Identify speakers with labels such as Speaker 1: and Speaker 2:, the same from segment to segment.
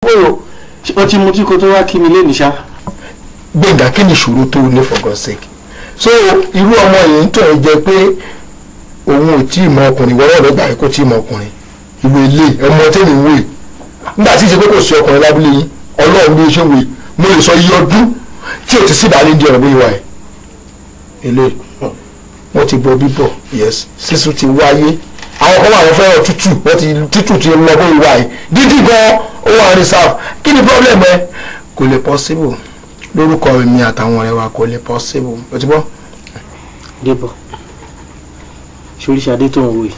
Speaker 1: o
Speaker 2: ó ti mutí kó tó wá kí mi lé ṣá.
Speaker 1: gbẹ̀ngà kí ni ìṣòro tó ní for God's sake so irú ọmọ yìí ń tọ̀ ẹ́ jẹ pé òun ò tí ì mọ ọkùnrin wọ́n rẹ̀ gbà kó tí ì mọ ọkùnrin ìwé ilé ọmọ tẹ́mi ń wè nígbà tí ìṣe pé kò sí ọkùnrin lábúlé yín ọlọ́run bí ṣe wè mo lè sọ iye ọdún tí ò ti sí ìbálẹ̀ di ọ̀rọ̀ bí ìwà ẹ̀ ilé wọ́n ti bọ bíbọ̀ yes sísun ti wáyé àwọn kan wà wọ́n fẹ́ràn tútù wọ́n ti tútù ti lọ bó ìwà ẹ̀ dídì gan ó wà reserve kí ni problem ẹ kò lè possible lórúkọ mi àtàwọn ọ̀rẹ́ wa kò lè possible o ti bọ́.
Speaker 2: débọ̀ ṣoríṣadé tó ń wò yìí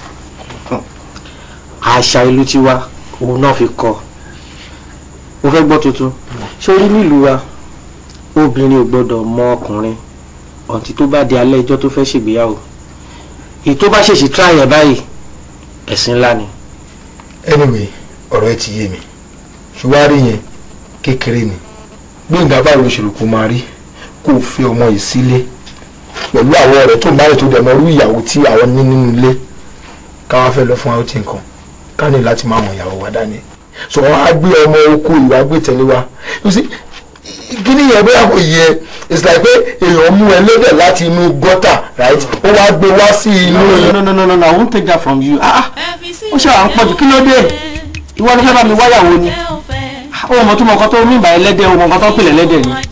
Speaker 2: àṣà ìlú tiwa òun náà fi kọ́ mo fẹ́ gbọ́ tuntun sórí nílùú wa obìnrin ò gbọ́dọ̀ mọ ọkùnrin ọ̀ǹtí tó bá di alẹ́ ẹjọ́ tó fẹ́ ṣègbéyàwó èyí tó bá ṣèṣì tíráyẹ̀ báyìí ẹ̀sìn ńlá ni.
Speaker 1: anyway ọ̀rọ̀ ẹ ti yé mi ṣùgbọ́n àrí yẹn kékeré ni gbẹ̀ngà báwo ló ṣèlú kó máa rí kó o fi ọmọ yìí sílé pẹ̀lú àwọn ọ̀rẹ́ tó ń bá rẹ̀ tó dẹ̀ mọ́ irú ìyàwó tí àwọn ní nínú ilé káwá fẹ́ lọ fún àwọn tí nǹkan ká ní láti máa wọn ìyàwó wa dání so wọn á gbé ọmọ oko ìwà gbé tẹ̀lé wa you see kíní yẹn bóyá kò yẹ it's like pé èèyàn mú ẹlẹ́dẹ̀ láti inú gọ́tà right ó wá gbé wá sí inú
Speaker 2: no no no no no I won't take that from you ah ó ṣe àwọn pọ̀jù kí ló dé ìwọ ló fẹ́ bá mi wáyàwó ni ó mọ̀ tó mọ̀ nǹkan tó mí ìbà ẹlẹ́dẹ̀ ó mọ̀ nǹkan tó ń pèlè ẹlẹ́dẹ̀ ni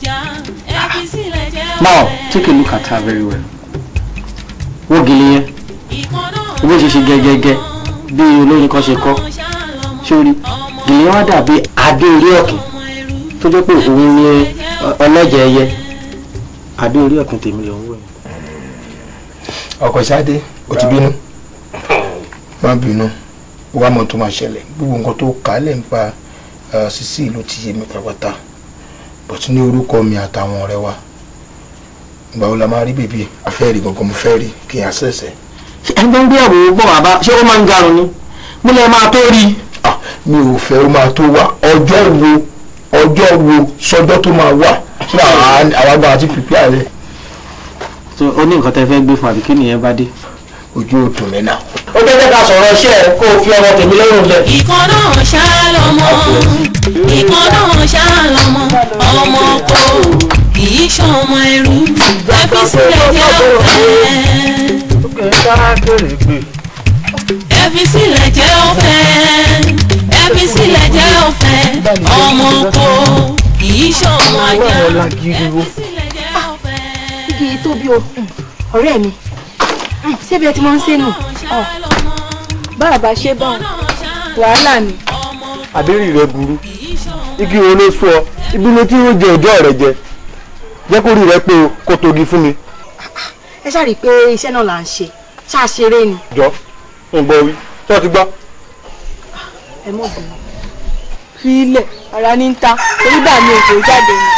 Speaker 2: now take a look at her very well wọ́n gèlè yẹn bó ṣe ṣe gẹ́gẹ́gẹ́ bí olóyin kan ṣe kọ́ sórí gèlè yẹn wá dàbí adé orí ọ̀kìn tó jẹ́ pé òun ni ọlọ́jà ẹyẹ adé orí ọ̀kìn tèmi ló ń wò yẹn.
Speaker 1: ọkọ̀ ṣáde ó ti bínú má bínú wàá mọ̀ tó máa ṣẹlẹ̀ gbogbo nǹkan tó kà á lè ń pa Sisi ló ti yé mi pàápàá but ní orúkọ mi àtàwọn ọ̀rẹ́ wa ìgbà wo la máa rí bèbí afẹ́rí gangan mo fẹ́ rí kí n àṣẹ̀ṣẹ̀.
Speaker 2: ẹni tó ń gbé àwòrán bọ̀ wá bá ṣé ó máa ń garun ni mo lè máa tó rí.
Speaker 1: mi ò fẹ́ ó máa tó wà ọjọ́ wo ọjọ́ wo sọjọ́ tó máa wà tí àwa gba àti pípẹ́ rẹ̀.
Speaker 2: so ó ní nǹkan tẹ́ fẹ́ gbé fún àbí kí nìyẹn bá dé.
Speaker 1: ojú ò dùn mí náà.
Speaker 2: ó jẹ́ jẹ́ ká sọ̀rọ̀ iṣẹ́ ẹ̀ kó o fi ọmọ tèmi lọ́rùn lẹ̀.
Speaker 3: ìkan náà ṣá lọmọ ìkan náà ṣá lọmọ ọmọ kò kì í ṣọmọ ẹrú ẹ fi sílẹ̀ jẹ́ ọ̀fẹ́. ẹ fi sílẹ̀ jẹ́ ọ̀fẹ́ ẹ fi sílẹ̀ jẹ́ ọ̀fẹ́ ọmọ kò kì í ṣọmọ ajá ẹ fi sílẹ̀ jẹ́ ọ̀fẹ́.
Speaker 4: igi tóbi o ọ̀rẹ́ mi ṣébi ẹ ti mọ ń ṣe nù bàbá ṣe bá wàhálà ni.
Speaker 5: àbẹ́rì rẹ burú igi wo ló sọ ọ ibi ló tí ó jẹ ọjọ́ rẹ jẹ jẹ́ kó rí rẹ pé o kó togi fún mi.
Speaker 4: ẹ ṣáà rí i pé iṣẹ́ náà là ń ṣe ṣáà ṣeré ni.
Speaker 5: jọ ń gbọ́ wí tó ti gbọ́.
Speaker 4: ẹ mọ̀ bínú. fi ilẹ̀ ara ní ń ta torí bá mi ò tó jáde ni.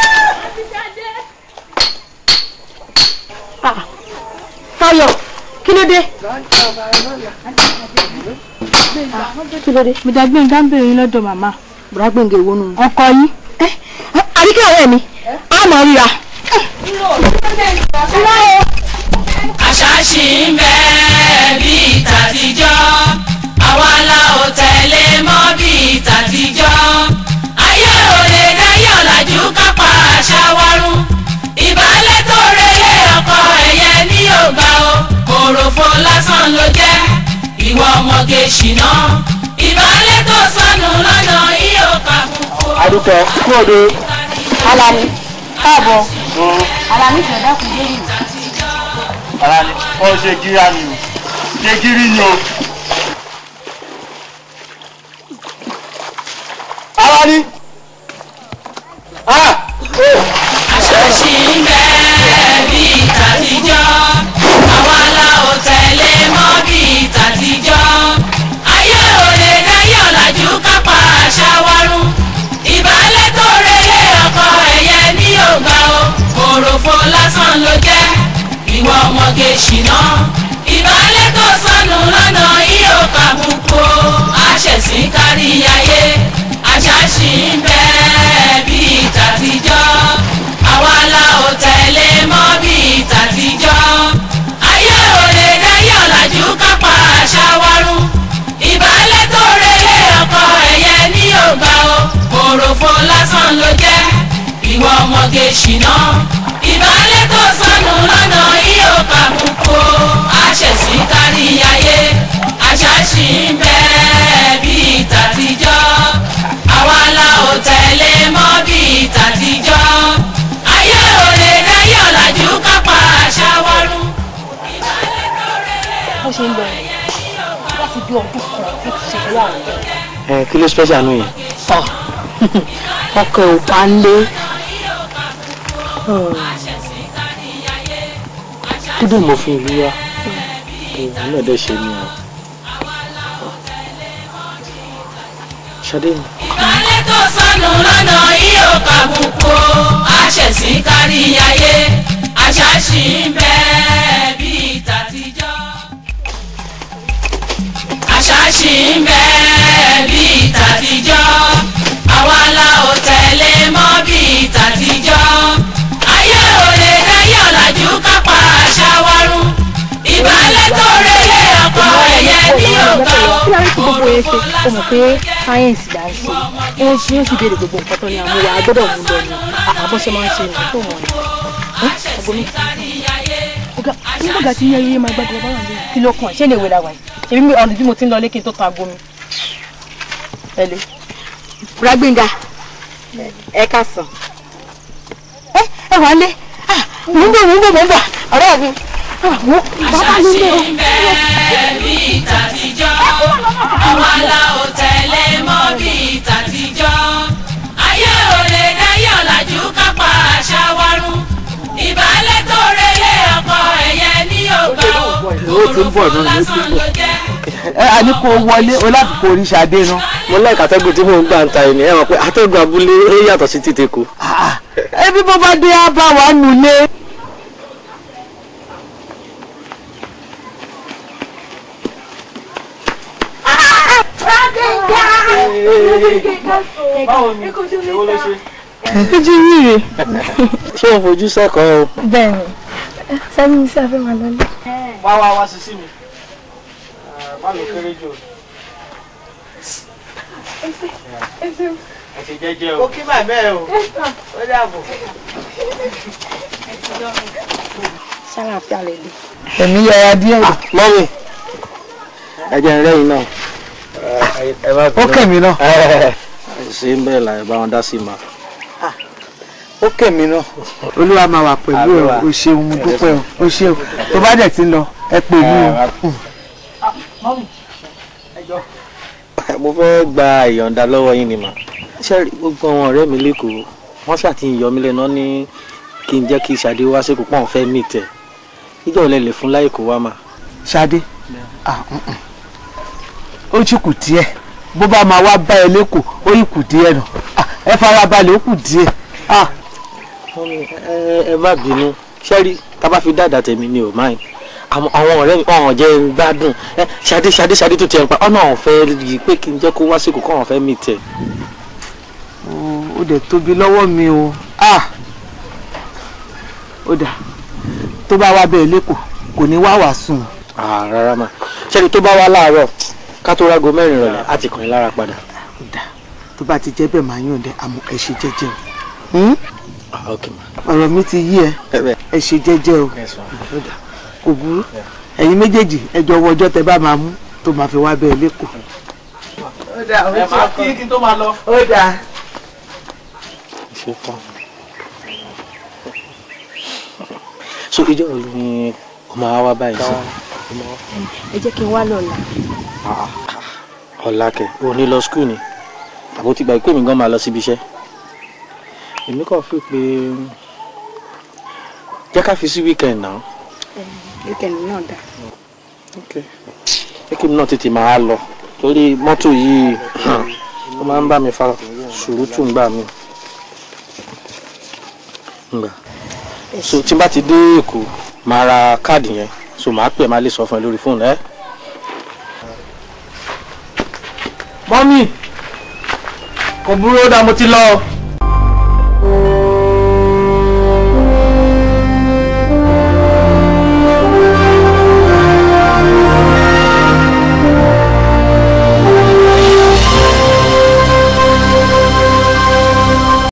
Speaker 4: Táyọ̀ kí ló dé. kí ló dé.
Speaker 6: mo dá gbẹ̀ngà ń bèrè yín lọ́dọ̀ màmá.
Speaker 4: bùrá gbẹ̀ngà èwo nù.
Speaker 6: ọkọ yín.
Speaker 4: àríkẹ́ ọ̀rẹ́ mi á mọ̀ ríra.
Speaker 3: àṣà ṣì ń bẹ bíi tàtijọ́ àwa la ò tẹ̀lé mọ́ bíi tàtijọ́ ayé òde dáyé ọ̀làjú kápá àṣà wárún ìbálẹ̀ tó relé ọkọ ẹ̀yẹ ní yorùbá o òròfo lásán ló jẹ́ ìwọ ọmọge ṣìnà ìbálẹ̀ tó sọnù lọ́nà yíyó kàkúkú.
Speaker 5: àdùkọ kú òde.
Speaker 4: Alani káàbọ̀ Alani tẹ̀ dákun lórí mi.
Speaker 5: ara ni wọ́n ṣe gíra ni o ṣe gírí ni o. ara ni.
Speaker 3: àṣà ṣì ń bẹ bíi tàtijọ́ àwa la ò tẹ̀lé mọ́ bíi tàtijọ́ ayé òde dáyé ọ̀làjú kápá àṣà wárún ìbálẹ̀ tó relé ọkọ ẹ̀yẹ ní yorùbá o òròfo lásán ló jẹ́ ìwọ ọmọge ṣìnà ìbálẹ̀ tó sọnù lọ́nà yíyó kàbùkù àṣẹ̀sìn kárí ayé àṣà ṣì ń bẹ bíi tàtijọ́ àwa la ò tẹ̀lé mọ́ bíi tàtijọ́ ayé òde dáyé ọ̀làjú kápá àṣà wárún ìbálẹ̀ tó relé ọkọ ẹ̀yẹ ní yorùbá o òròfo lásán ló jẹ́ ìwọ ọmọge ṣìnà ìbálẹ̀ tó sọnù lọ́nà yíyó kàbùkù àṣẹ̀sí kárí ayé àṣà ṣì ń bẹ bíi tàtijọ́ àwa la ò tẹ̀lé mọ́ bíi tàtijọ́ ayé ò lè dáyé ọ̀làjú kápá àṣà wọ́rú.
Speaker 4: bó ṣe ń lọ yìí láti bí ọdún kan ó ti ṣe pẹ̀lú àwọn ọ̀rẹ́
Speaker 2: ẹ kí ló special nù yẹn.
Speaker 4: tọ̀ ọkọ̀ ò bá ń lé
Speaker 2: kí ló mọ̀ fún ìlú wa òun náà dẹ̀ ṣe ni o. ṣadé ni.
Speaker 3: ìbálẹ̀ tó sọnù lọ́nà yíyó kàbùkù àṣẹ̀sí kárí ayé àṣà ṣì ń bẹ bíi tàtijọ́. àṣà ṣì ń bẹ bíi tàtijọ́ àwa la ò tẹ̀lé mọ́ bíi tàtijọ́ ayé ò lè dáyé ọ̀làjú kápá àṣà wárún ìbálẹ̀ tó rẹlẹ̀ ọkọ ẹ̀yẹ ní òkà
Speaker 4: kí lárí tí gbogbo yẹn ṣe ó mọ̀ pé sáyẹ́ǹsì là ń ṣe wọ́n ṣe ó sì béèrè gbogbo nǹkan tó ní àmúwá a gbọ́dọ̀ mú lọ ni àbọ̀ṣe máa ń ṣe nǹkan tó wọ̀n ni. ọgbọ́n mi ọ̀gá nígbàgbà tí yẹ́n yé máa gbàgbọ́ bá wà lóyún kí ló kàn ṣé lè wé la wà yìí èmi mi ọ̀nà bí mo ti ń lọ lékè tó tan aago mi. ẹ lè. Rágbénga ẹ ká sàn. ẹ ẹ wà lé mò ń bọ̀ mò ń bọ̀ mò ń bọ̀ ọ̀rẹ́ mi bàbá mi lé o.
Speaker 3: bíi tàtijọ́ àwa la ò tẹ̀lé mọ́ bíi tàtijọ́ ayé ò lè dáyé ọ̀làjú kápá àṣà wárún ìbálẹ̀ tó relé ọkọ ẹ̀yẹ ní ògbà òròfó lásán ló jẹ́.
Speaker 5: ẹ a ní kó wọlé o láti kó orí ṣadé ná.
Speaker 2: mo láìka atẹ́gùn tí mò ń gbà ń ta ẹni ẹ mọ̀ pé atẹ́gùn abúlé ó yàtọ̀ sí títí kù.
Speaker 5: ẹbí bó bá dé á bá wa nulẹ̀.
Speaker 4: ojú yìí rè
Speaker 2: ṣé o fojú sẹ́kọ̀ọ́ o.
Speaker 4: bẹ́ẹ̀ ni sẹ́mi ní sáfẹ́ wà lọ́lẹ́.
Speaker 2: wá wá wá sí sí mi má ló kéré jù. ẹ ṣe jẹ́jẹ́ o. ó kí màmá ẹ o ó dàbọ̀.
Speaker 4: ṣáláfíà lè lè.
Speaker 5: ẹ̀mí yára díẹ̀ rẹ̀.
Speaker 2: mọ́mì ẹ jẹ́ ń rẹ́yìn náà. ẹ bá
Speaker 5: ó kẹ̀mí náà.
Speaker 2: ṣe ń bẹ́ẹ̀ la ẹ bá wọn dá sí ma.
Speaker 5: ó kẹ̀mí náà. olúwa máa wà pẹ̀lú ẹ o ṣeun mo dúpẹ́ o o ṣeun tó bá dẹ̀ ti ń lọ ẹ pè mí o.
Speaker 2: mo fẹ́ gba ìyọ̀ǹda lọ́wọ́ yín ni mà. ṣé rí gbogbo àwọn ọ̀rẹ́ mi lẹ́kọ̀ọ́ wọ́n ṣàtìyàn yọ mí lẹ́nu ní kí n jẹ́ kí Ṣadé wá sí púpọ̀ fẹ́ mí tẹ̀ ìjọ olè lè fún láì kó wá mà.
Speaker 5: ṣadé ah, mm, mm. ó ti kù díẹ̀ bó bá máa wá bá ẹ lẹ́kọ̀ọ́ ó yìí kù díẹ̀ nù Ah, ẹ fara balẹ̀ ó kù díẹ̀. Ah,
Speaker 2: Mọ́mì, ẹ ẹ má bínú ṣé rí tá a bá fi dáadáa tèmi ni ò máa àwọn àwọn ọ̀rẹ́ mi ọ̀hún jẹ́ ń gbádùn ẹ Ṣadé Ṣadé Ṣadé tó tiẹ̀ ń pa ọ̀nà ọ̀hún fẹ́ yí pé kí n jẹ́ kó wá sí kò kọ́ ọ̀hún fẹ́ mí tẹ̀.
Speaker 5: ó ó dẹ̀ tóbi lọ́wọ́ mi o Ah, ó dà tó bá wá bẹ́ẹ̀ lẹ́kọ̀ọ́ kò ní wá wàá sùn.
Speaker 2: Ah, rárá mà ṣé rí tó bá wá láàárọ̀ ká tó rágo mẹ́rin rọ̀lẹ́ á ti kàn yín lára padà.
Speaker 5: ó dà tó bá ti jẹ́ bẹ́ẹ̀ máa yàn dẹ́ àmọ́ ẹ ṣe jẹ́jẹ́ o. Hmm?
Speaker 2: Ah, ok mà.
Speaker 5: ọ̀rọ̀ mi ti yí ẹ
Speaker 2: ẹ bẹ́ẹ̀.
Speaker 5: ẹ ṣe jẹ́jẹ́ o
Speaker 2: Yes, ma.
Speaker 5: Ó dà, kò burú ẹ̀yin méjèèjì ẹ jọ wọ ọjọ́ tẹ bá máa mú tó máa fi wá bẹ́ẹ̀ lẹ́kọ̀ọ́. ó dà ó
Speaker 2: ẹ máa kí kí n tó máa lọ.
Speaker 5: ó dà.
Speaker 2: ṣe tán. so ìjọ wo ni o máa wá báyìí sí.
Speaker 4: ẹ jẹ́ kí n wá lọ́la.
Speaker 2: ọ̀la kẹ̀ o ní lọ skul ni àbó ti gbà pé mi gan máa lọ síbi iṣẹ́ èmi kàn fi pé jẹ́ ká fi sí weekend náà
Speaker 4: wíkẹ̀ndì náà dà.
Speaker 2: jẹ́ kí mi náà tètè máa lọ torí mọ́tò yìí ó máa ń bá mi fa sùúrùtù ń gbà mí. ngbà so tí n bá ti dé èkó máa ra káàdì yẹn so màá pè máa lè sọ fún ẹ lórí fóònù ẹ.
Speaker 5: mọ́mí kò burú ó dà mo ti lọ.